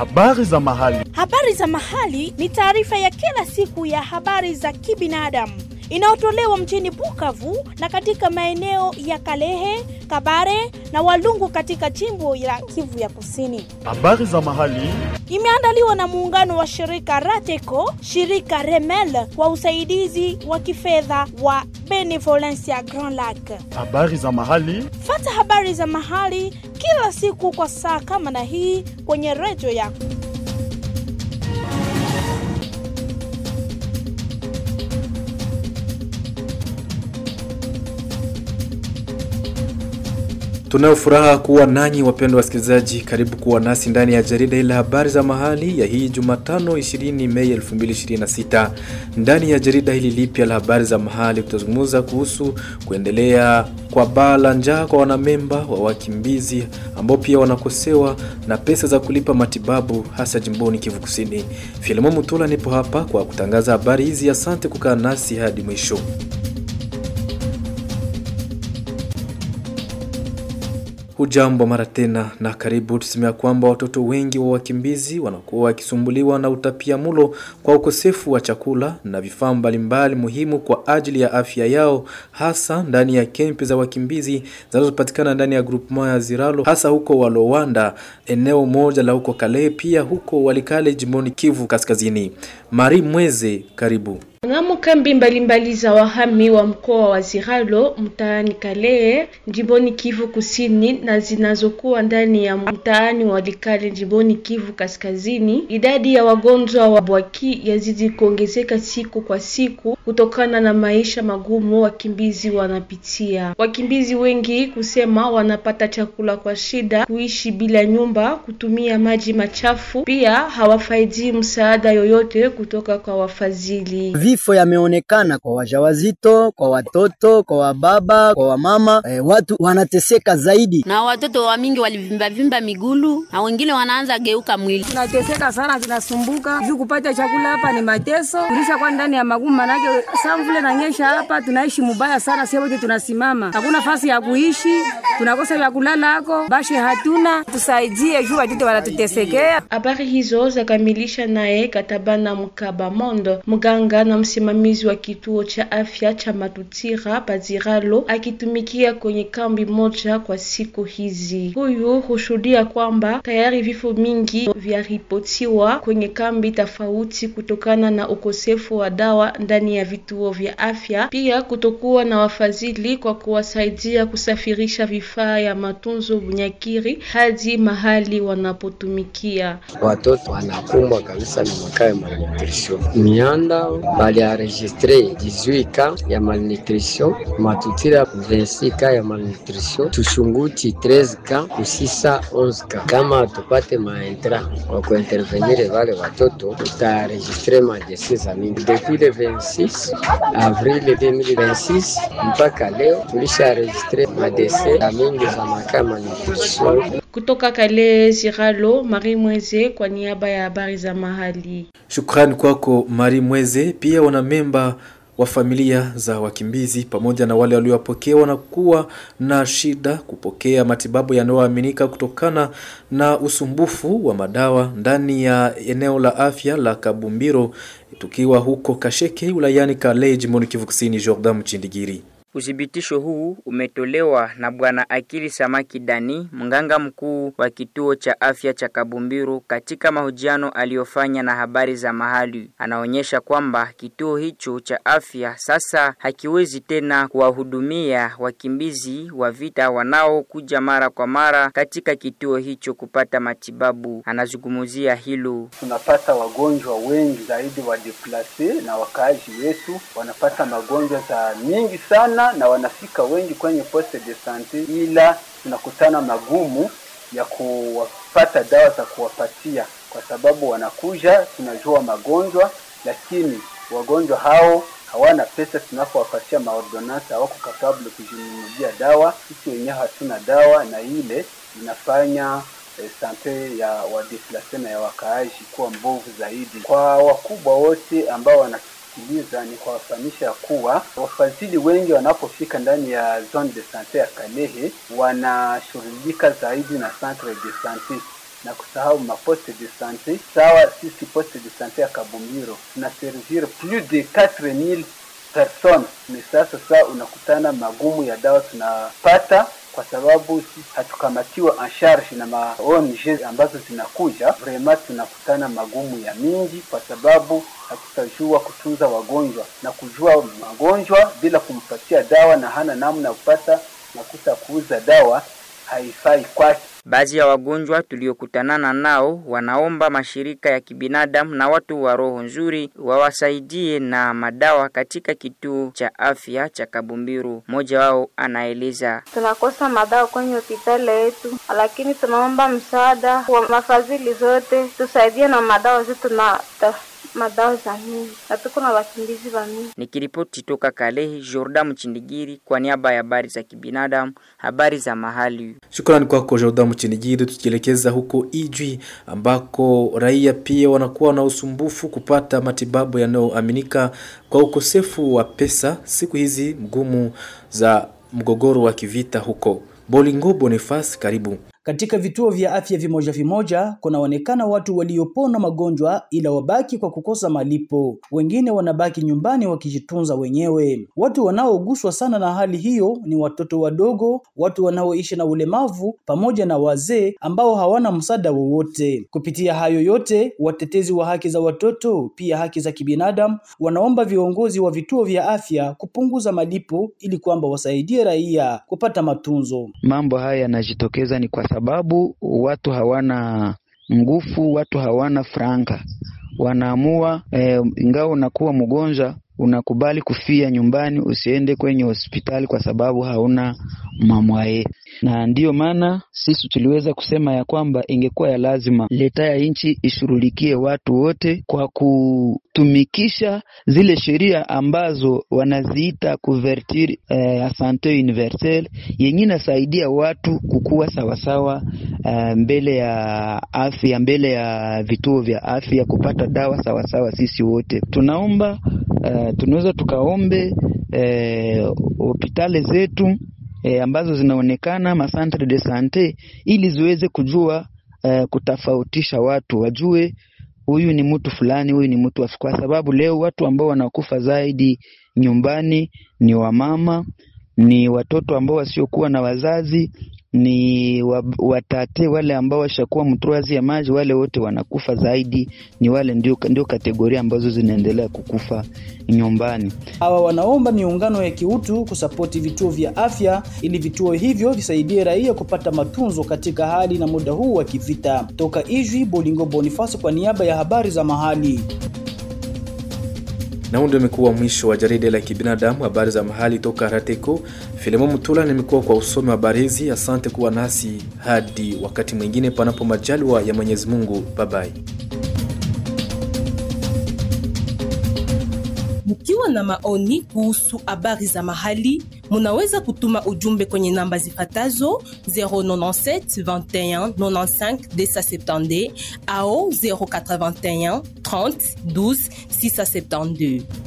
Habari za mahali. Habari za mahali ni taarifa ya kila siku ya habari za kibinadamu inayotolewa mjini Bukavu na katika maeneo ya Kalehe, Kabare na Walungu katika jimbo la Kivu ya Kusini. Habari za mahali. Imeandaliwa na muungano wa shirika Rateco, shirika Remel kwa usaidizi wa kifedha wa Benevolencia Grand Lac. Habari za mahali. Fata habari za mahali kila siku kwa saa kama na hii kwenye redio yako. Tunayo furaha kuwa nanyi wapendwa wasikilizaji, karibu kuwa nasi ndani ya jarida ile habari za mahali ya hii Jumatano 20 Mei 2026. Ndani ya jarida hili lipya la habari za mahali tutazungumza kuhusu kuendelea kwa baa la njaa kwa wanamemba wa wakimbizi ambao pia wanakosewa na pesa za kulipa matibabu hasa jimboni Kivu Kusini. Filimo Mutula nipo hapa kwa kutangaza habari hizi. Asante kukaa nasi hadi mwisho. Hujambo mara tena na karibu. Tusemea kwamba watoto wengi wa wakimbizi wanakuwa wakisumbuliwa na utapia mulo kwa ukosefu wa chakula na vifaa mbalimbali muhimu kwa ajili ya afya yao, hasa ndani ya kempi za wakimbizi zinazopatikana ndani ya grupema ya Ziralo, hasa huko Walowanda, eneo moja la huko Kale, pia huko Walikale, jimboni Kivu Kaskazini. Mari Mweze, karibu. Ngamo kambi mbalimbali za wahami wa mkoa wa Ziralo mtaani Kalehe jimboni Kivu Kusini na zinazokuwa ndani ya mtaani wa Likale jimboni Kivu Kaskazini, idadi ya wagonjwa wa bwaki yazidi kuongezeka siku kwa siku kutokana na maisha magumu wakimbizi wanapitia. Wakimbizi wengi kusema wanapata chakula kwa shida, kuishi bila nyumba, kutumia maji machafu, pia hawafaidi msaada yoyote kutoka kwa wafadhili. Vifo yameonekana kwa wajawazito, kwa watoto, kwa wababa, kwa wamama. E, watu wanateseka zaidi, na watoto wa mingi walivimba vimba migulu na wengine wanaanza geuka mwili. Tunateseka sana, tunasumbuka juu kupata chakula hapa ni mateso, tulisha kwa ndani ya magumu, manake samvule nanyesha hapa, tunaishi mubaya sana, sio wote tunasimama, hakuna fasi ya kuishi, tunakosa vya kulala hako, bashe hatuna, tusaidie juu watoto wanatutesekea. Habari hizo zakamilisha naye Katabana Mkaba Mondo, mganga na msimamizi wa kituo cha afya cha Matutira Paziralo akitumikia kwenye kambi moja kwa siku hizi. Huyu hushuhudia kwamba tayari vifo mingi vyaripotiwa kwenye kambi tofauti kutokana na ukosefu wa dawa ndani ya vituo vya afya, pia kutokuwa na wafadhili kwa kuwasaidia kusafirisha vifaa ya matunzo Bunyakiri hadi mahali wanapotumikia. Watoto wanakumbwa kabisa na makaa ya malnutrition mianda baliaregistre 18 ka ya malnutrition Matutira 26 ka ya malnutrition Tushunguti 13 ka Kusisa 11 ka. Kama tupate maentra kwa kuintervenire wale watoto, tutaregistre madese za mingi depuis le 26 avril 2026 mpaka leo tulisha registre madese za mingi za makaa malnutrition. Kutoka Kale Ziralo, Marie Mweze kwa niaba ya habari za mahali. Shukrani kwako Mari Mweze. Pia wanamemba wa familia za wakimbizi pamoja na wale waliowapokea wanakuwa na shida kupokea matibabu yanayoaminika kutokana na usumbufu wa madawa ndani ya eneo la afya la Kabumbiro, tukiwa huko Kasheke wilayani Kale, jimboni Kivu Kusini. Jordan Mchindigiri. Uthibitisho huu umetolewa na Bwana Akili Samaki Dani, mganga mkuu wa kituo cha afya cha Kabumbiru, katika mahojiano aliyofanya na habari za mahali. Anaonyesha kwamba kituo hicho cha afya sasa hakiwezi tena kuwahudumia wakimbizi wa vita wanaokuja mara kwa mara katika kituo hicho kupata matibabu. Anazungumzia hilo. Tunapata wagonjwa wengi zaidi wa deplase na wakaaji wetu wanapata magonjwa za mingi sana na wanafika wengi kwenye poste de sante, ila tunakutana magumu ya kuwapata dawa za kuwapatia, kwa sababu wanakuja, tunajua magonjwa, lakini wagonjwa hao hawana pesa. Tunapowapatia maordonansi hawako kapable kujinunulia dawa, sisi wenyewe hatuna dawa, na ile inafanya eh, sante ya wadeplase na ya wakaaji kuwa mbovu zaidi. Kwa wakubwa wote ambao wana kusikiliza ni kuwafahamisha kuwa wafadhili wengi wanapofika ndani ya zone de sante ya Kalehe wanashughulika zaidi na centre de sante, na kusahau maposte de sante. Sawa, sisi poste de sante ya Kabumbiro tuna servir plus de 4000 personnes. Ni sasa saa unakutana magumu ya dawa tunapata kwa sababu sisi hatukamatiwa en charge na ma ONG ambazo zinakuja, vraiment tunakutana magumu ya mingi, kwa sababu hatutajua kutunza wagonjwa na kujua magonjwa bila kumpatia dawa, na hana namna ya kupata nakuta kuuza dawa haifai kwake. Baadhi ya wagonjwa tuliokutanana nao wanaomba mashirika ya kibinadamu na watu wa roho nzuri wawasaidie na madawa katika kituo cha afya cha Kabumbiru. Mmoja wao anaeleza: tunakosa madawa kwenye hospitali yetu, lakini tunaomba msaada wa mafadhili zote tusaidie na madawa zetu na madawa za mingi na tuko na wakimbizi wa mingi. Nikiripoti toka Kalehe, Jordan Mchindigiri kwa niaba ya habari za kibinadamu, habari za mahali. Shukrani kwako Jordan Mchindigiri. Tukielekeza huko Ijwi ambako raia pia wanakuwa na usumbufu kupata matibabu yanayoaminika kwa ukosefu wa pesa siku hizi mgumu za mgogoro wa kivita huko. Bolingo Boniface, karibu. Katika vituo vya afya vimoja vimoja kunaonekana watu waliopona magonjwa ila wabaki kwa kukosa malipo. Wengine wanabaki nyumbani wakijitunza wenyewe. Watu wanaoguswa sana na hali hiyo ni watoto wadogo, watu wanaoishi na ulemavu pamoja na wazee ambao hawana msaada wowote. Kupitia hayo yote, watetezi wa haki za watoto pia haki za kibinadamu wanaomba viongozi wa vituo vya afya kupunguza malipo ili kwamba wasaidie raia kupata matunzo. Mambo haya yanajitokeza ni kwa sababu watu hawana nguvu, watu hawana franka, wanaamua eh, ingawa unakuwa mgonjwa unakubali kufia nyumbani, usiende kwenye hospitali kwa sababu hauna mamwaye. Na ndiyo maana sisi tuliweza kusema ya kwamba ingekuwa ya lazima leta ya nchi ishughulikie watu wote kwa kutumikisha zile sheria ambazo wanaziita couverture eh, ya sante universelle yenye inasaidia watu kukuwa sawasawa eh, mbele ya afya, mbele ya vituo vya afya kupata dawa sawasawa. Sisi wote tunaomba Uh, tunaweza tukaombe hospitali uh, zetu uh, ambazo zinaonekana masantre de sante ili ziweze kujua uh, kutofautisha watu, wajue huyu ni mtu fulani, huyu ni mtu, kwa sababu leo watu ambao wanakufa zaidi nyumbani ni wamama, ni watoto ambao wasiokuwa na wazazi ni watate wale ambao washakuwa mtruazi ya maji, wale wote wanakufa zaidi, ni wale ndio, ndio kategoria ambazo zinaendelea kukufa nyumbani. Hawa wanaomba miungano ya kiutu kusapoti vituo vya afya ili vituo hivyo visaidie raia kupata matunzo katika hali na muda huu wa kivita. Toka Ijwi, Bolingo Boniface kwa niaba ya habari za mahali. Na huu ndio imekuwa mwisho wa jarida la kibinadamu, habari za mahali toka Rateko. Filemon Mutula nimekuwa kwa usomi wa habari hizi. Asante kuwa nasi hadi wakati mwingine, panapo majaliwa ya Mwenyezi Mungu. Babai. Mkiwa na maoni kuhusu habari za mahali, munaweza kutuma ujumbe kwenye namba zifatazo 097 21 95 270 au 081 30 12 672.